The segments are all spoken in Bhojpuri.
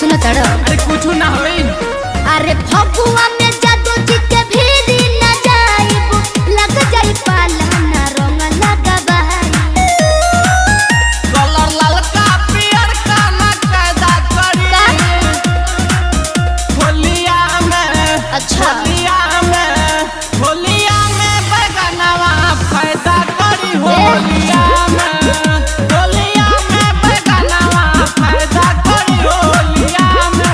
सुनो तड़ो अरे कुछ ना होई अरे फगुआ में जादू जी के भीरी न जाइब लग जाई पाला ना रंग लगाबाई कलर ललका पियर का ना कैदा करी का? होलिया में अच्छा। होलिया में होलिया में बैगनवा फायदा करी होलिया में होलिया में बैगनवा फायदा करी होलिया में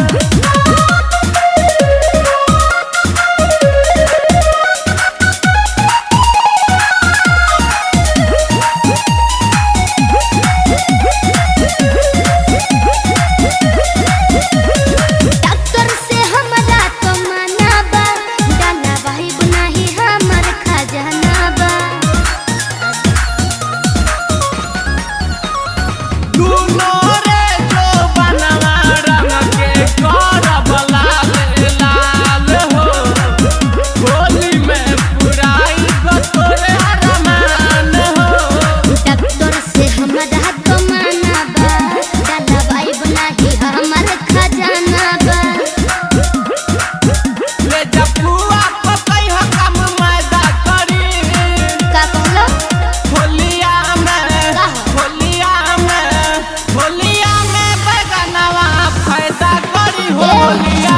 डॉक्टर से हमरा तो मना बा डाला वाहिब नाही हमर खजाना बा दुनो रे जो बनवा रंग के करब लाल लाल हो होली में पुराई को तोरे अरमान हो डॉक्टर से हमरा तो मना बा डाला वाहिब नाही हमर खजाना बा ले जपुआ पकई हो कम मैदा करी का कहलो होलिया में का? होलिया में होलिया में बैगनवा फायदा करी होलिया